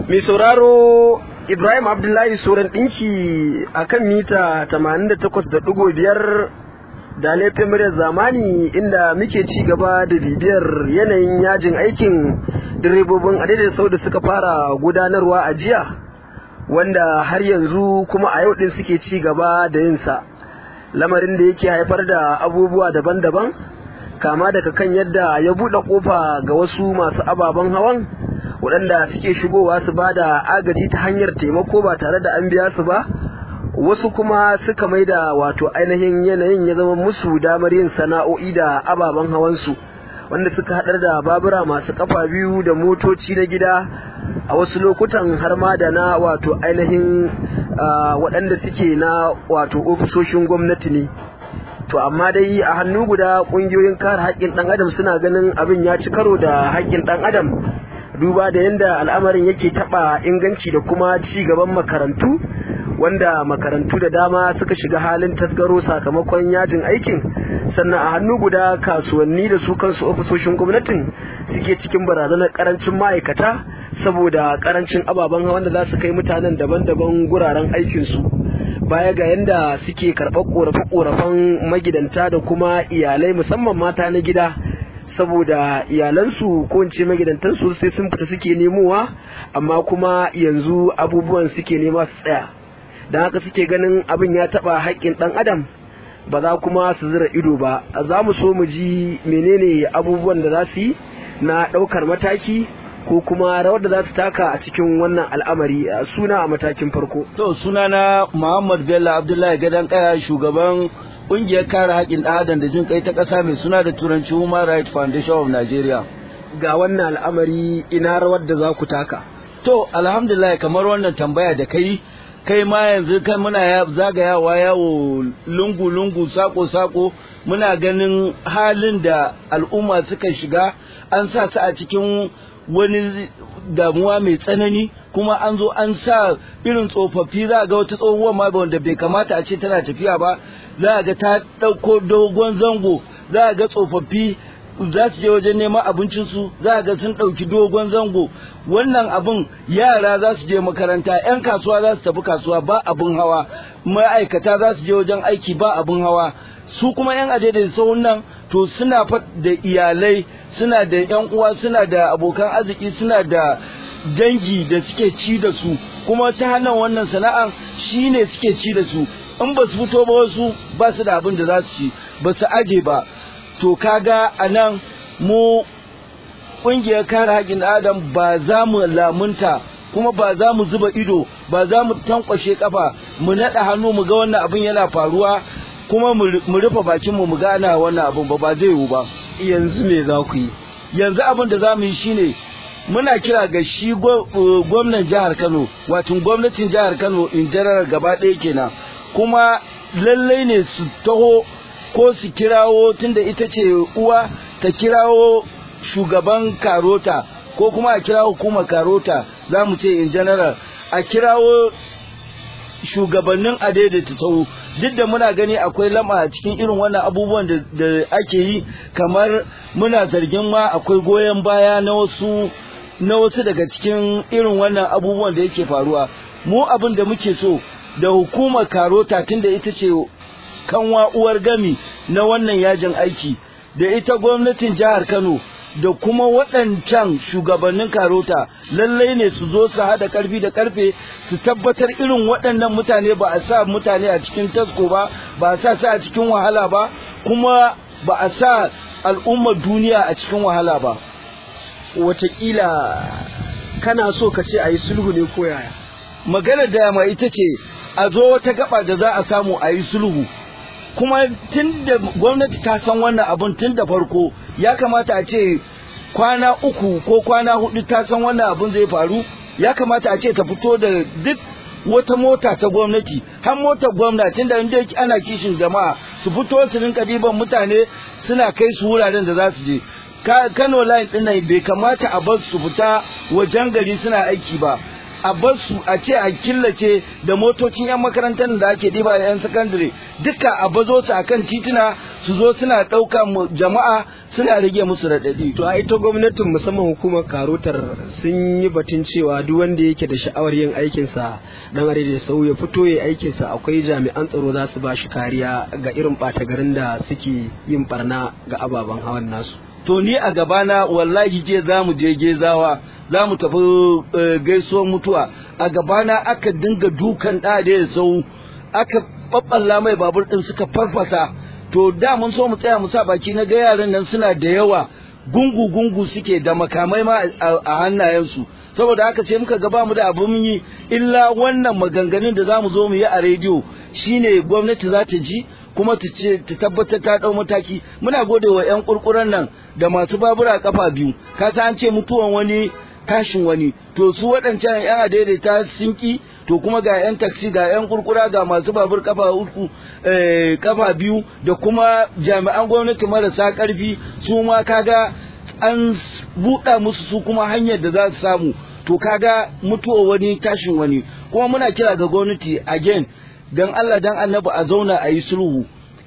mai sauraro Ibrahim Abdullahi Soran ɗinki a kan mita 88.5 da laifin muryar zamani inda muke ci gaba da bibiyar yanayin yajin aikin direbobin adadin sau da suka fara gudanarwa a jiya wanda har yanzu kuma a yau ɗin suke ci gaba da yinsa lamarin da yake haifar da abubuwa daban-daban kama daga kan yadda ya buɗe ƙofa ga wasu masu ababen hawan waɗanda suke shigowa su ba da agaji ta hanyar taimako ba tare da an biya su ba wasu kuma suka mai da wato ainihin yanayin ya zama musu damar yin sana'o'i da ababen hawansu wanda suka haɗar da babura masu kafa biyu da motoci na gida a wasu lokutan har ma da na wato ainihin waɗanda suke na wato ofisoshin gwamnati ne to amma dai a hannu guda ƙungiyoyin kare haƙƙin ɗan adam suna ganin abin ya ci karo da haƙƙin ɗan adam duba da yadda al'amarin yake taɓa inganci da kuma ci gaban makarantu wanda makarantu da dama suka shiga halin tasgaro sakamakon yajin aikin sannan a hannu guda kasuwanni da su kansu ofisoshin gwamnatin suke cikin barazanar karancin ma'aikata saboda karancin ababen hawan da za su kai mutanen daban-daban guraren aikinsu baya ga yadda suke karɓar ƙorafe-ƙorafen magidanta da kuma iyalai musamman mata na gida saboda iyalansu ko in ce magidantansu sai sun fita suke nemowa amma kuma yanzu abubuwan suke nema su tsaya da haka suke ganin abin ya taba haƙƙin ɗan adam ba za kuma su zira ido ba za mu so mu ji menene abubuwan da za su yi na ɗaukar mataki ko kuma rawar da za su taka a cikin wannan al'amari suna a matakin farko to suna na muhammad bello abdullahi gadon kaya shugaban ƙungiyar kare haƙƙin ɗan adam da jin kai ta ƙasa mai suna da turanci human rights foundation of nigeria ga wannan al'amari ina rawar da za ku taka to alhamdulillah kamar wannan tambaya da kai kai ma yanzu kai muna zagayawa yawo lungu-lungu sako-sako muna ganin halin da al'umma suka shiga an sa su a cikin wani damuwa mai tsanani kuma an zo an sa irin tsofaffi za ga wata tsohuwar ma wanda bai kamata a ce tana tafiya ba za ga ta ɗauko dogon zango za ga tsofaffi za su je wajen neman abincinsu za ga sun ɗauki dogon zango wannan abin yara za su je makaranta 'yan kasuwa za su tafi kasuwa ba abin hawa ma'aikata za su je wajen aiki ba abin hawa su kuma 'yan adadin sauran nan to suna da iyalai suna da 'yan uwa suna da abokan arziki suna da dangi da suke ci da su kuma ta hannun wannan sana'an shine suke ci da su in ba su fito ba wasu ba su da abin da za su ci ba su aje ba to kaga a nan mu ƙungiyar kare haƙƙin adam ba za mu lamunta kuma ba za mu zuba ido ba za mu tankwashe kafa mu naɗa hannu mu ga wannan abin yana faruwa kuma mu rufe bakinmu mu gana wannan abin ba ba zai yiwu ba yanzu me za ku yi yanzu abin da za mu yi shine muna kira ga shi gwamnan jihar kano wato gwamnatin jihar kano in general gaba ɗaya kenan kuma lallai ne su taho ko su kirawo tunda ita ce uwa ta kirawo shugaban karota ko kuma a kirawo hukumar karota za mu ce in general a kirawo shugabannin adaidaita taho duk da muna gani akwai lama a cikin irin wannan abubuwan da ake yi kamar muna zargin ma akwai goyon baya na wasu na wasu daga cikin irin wannan abubuwan da yake faruwa mu abin da muke so da hukumar karota tunda ita ce kanwa uwar gami na wannan yajin aiki da ita gwamnatin jihar Kano da kuma waɗancan shugabannin karota lallai ne su zo su haɗa ƙarfi da ƙarfe su tabbatar irin waɗannan mutane ba a sa mutane a cikin tasko ba ba a sa su a cikin wahala ba kuma ba a sa al'ummar duniya a cikin wahala ba wataƙila kana so ka ce a yi sulhu ne ko yaya maganar da ma ita ce a zo wata gaba da za a samu a yi sulhu kuma tun da gwamnati ta san wannan abun tun da farko ya kamata a ce kwana uku ko kwana hudu ta san wannan abun zai faru ya kamata a ce ta fito da duk wata mota ta gwamnati har motar gwamnati da inda ana kishin jama'a su fito su rinka diban mutane suna kai su wuraren da za su je Kano line din nan bai kamata a bar su fita wajen gari suna aiki ba a bar su a ce a killace da motocin yan makarantar da ake diba da yan sakandare duka a bazo su akan tituna su zo suna ɗauka jama'a suna rage musu raɗaɗi to a ita gwamnatin musamman hukumar karotar sun yi batun cewa duk wanda yake da sha'awar yin aikinsa dan are da sau ya fito ya aikinsa akwai jami'an tsaro za su ba shi kariya ga irin ɓata garin da suke yin barna ga ababen hawan nasu to ni a gabana wallahi je za mu je gezawa za mu tafi gaisuwar mutuwa a gabana aka dinga dukan ɗa da ya sau aka ɓaɓɓalla mai babur ɗin suka farfasa to da mun so mu tsaya mu sa baki na ga yaran nan suna da yawa gungu gungu suke da makamai ma a hannayensu saboda haka ce muka ga mu da abin yi illa wannan maganganun da za mu zo mu yi a rediyo shine gwamnati za ta ji kuma ta ce ta tabbatar ta dau mataki muna gode wa yan kurkuran nan da masu babura kafa biyu ka an ce mutuwan wani tashin wani to su waɗancan yan adaidaita sun ki to kuma ga yan taksi ga yan kurkura ga masu babur kafa uku kafa biyu da kuma jami'an gwamnati marasa karfi su ma kaga an buɗa musu su kuma hanyar da za su samu to kaga mutuwa wani tashin wani kuma muna kira ga gwamnati again dan Allah dan annabi a zauna a yi sulhu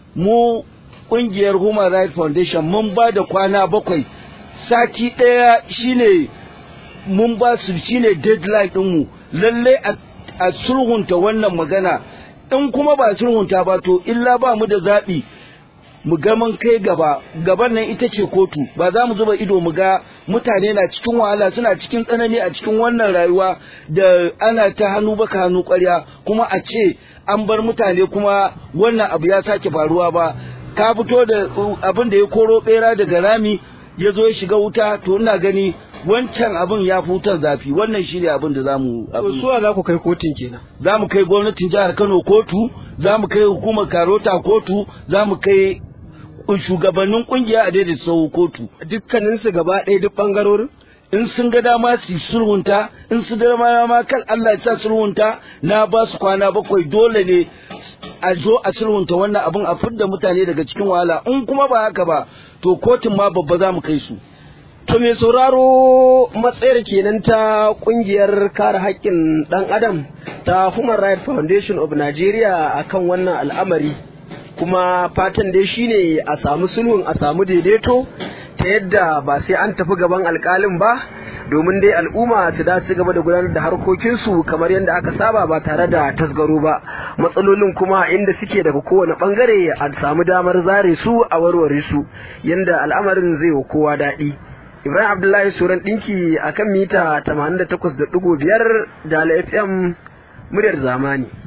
mu kungiyar Human Rights Foundation mun ba da kwana bakwai sati ɗaya shine mun ba su shine deadline ɗinmu lallai a sulhunta wannan magana in kuma ba sulhunta ba to illa ba mu da zaɓi mu ga mun kai gaba gaban nan ita ce kotu ba za mu zuba ido mu ga mutane na cikin wahala suna cikin tsanani a cikin wannan rayuwa da ana ta hannu baka hannu ƙwarya kuma a ce an bar mutane kuma wannan abu ya sake faruwa ba ka fito da abin da ya koro bera daga rami ya zo ya shiga wuta to ina gani wancan abin ya fi wutar zafi wannan shi ne abin da za mu suwa za ku kai kotun kenan za mu kai gwamnatin jihar kano kotu za mu kai hukumar karota kotu za mu kai shugabannin kungiya a daidai sau kotu dukkaninsu gaba ɗaya duk ɓangarorin in sun ga dama su sulhunta in su dama ma kan Allah ya sa sulhunta na ba su kwana bakwai dole ne a zo a sulhunta wannan abin a fidda mutane daga cikin wahala in kuma ba haka ba to kotun ma babba za mu kai su to mai sauraro matsayar kenan ta kungiyar kare haƙƙin ɗan adam ta Human Rights Foundation of Nigeria akan wannan al'amari kuma fatan dai shine a samu sulhun a samu daidaito ta yadda ba sai an tafi gaban alkalin ba domin dai al'umma su da su gaba da gudanar da harkokinsu kamar yadda aka saba ba tare da tasgaro ba matsalolin kuma inda suke daga kowane bangare a samu damar zare su a warware su yadda al'amarin zai wa kowa daɗi ibrahim abdullahi suran ɗinki akan mita 88.5 da fm muryar zamani